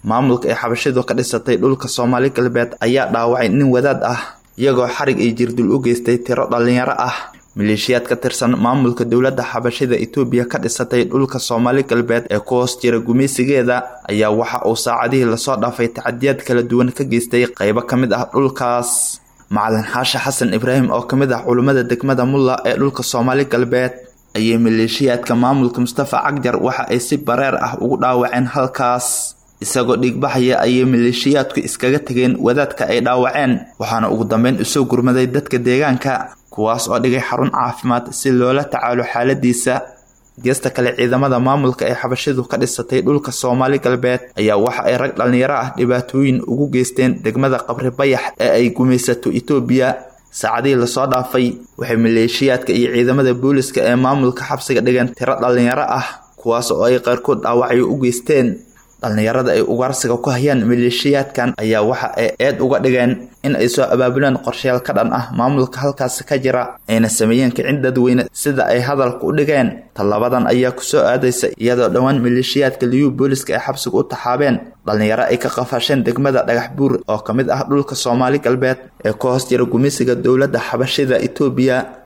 maamulka ee xabashidu ka dhisatay dhulka soomaali galbeed ayaa dhaawacay nin wadaad ah iyagoo xarig iyo jirdul u geystay tiro dhallinyaro ah maleeshiyaad ka tirsan maamulka dowladda xabashida etoobiya ka dhisatay dhulka soomaali galbeed ee ku hoos jira gumaysigeeda ayaa waxa uu saacadihii lasoo dhaafay tacadiyaad kala duwan ka geystay qaybo ka mid ah dhulkaas macalin xaashe xasan ibraahim oo ka mid ah culummada degmada mulla ee dhulka soomaali galbeed ayay maleeshiyaadka maamulka mustafa cagjar waxa ay si bareer ah ugu dhaawaceen halkaas isagoo dhiigbaxaya ayay maleeshiyaadku iskaga tegeen wadaadka ay dhaawaceen waxaana ugu dambeyn usoo gurmaday dadka deegaanka kuwaas oo dhigay xarun caafimaad si loola tacaalo xaaladiisa geesta kale ciidamada maamulka ee xabashidu ka dhisatay dhulka soomaali galbeed ayaa waxa ay rag dhallinyaro ah dhibaatooyin ugu geysteen degmada qabri bayax ee ay gumaysato etoobiya saacadihii lasoo dhaafay waxay maleeshiyaadka iyo ciidamada booliska ee maamulka xabsiga dhigeen tiro dhallinyaro ah kuwaas oo ay qaarkood dhaawacyo u geysteen dhallinyarada ay ugaarsiga ku hayaan maleeshiyaadkan ayaa waxa ay eed uga dhigeen in ay soo abaabuleen qorshayaal ka dhan ah maamulka halkaasi ka jira ayna sameeyeen kicin dadweyne sida ay hadalka u dhigeen tallabadan ayaa kusoo aadaysa iyadoo dhowaan maleeshiyaadka liyu booliska ay xabsiga u taxaabeen dhallinyaro ay ka qafasheen degmada dhagax buur oo ka mid ah dhulka soomaali galbeed ee ku hoos jira gumeysiga dowladda xabashida etoobiya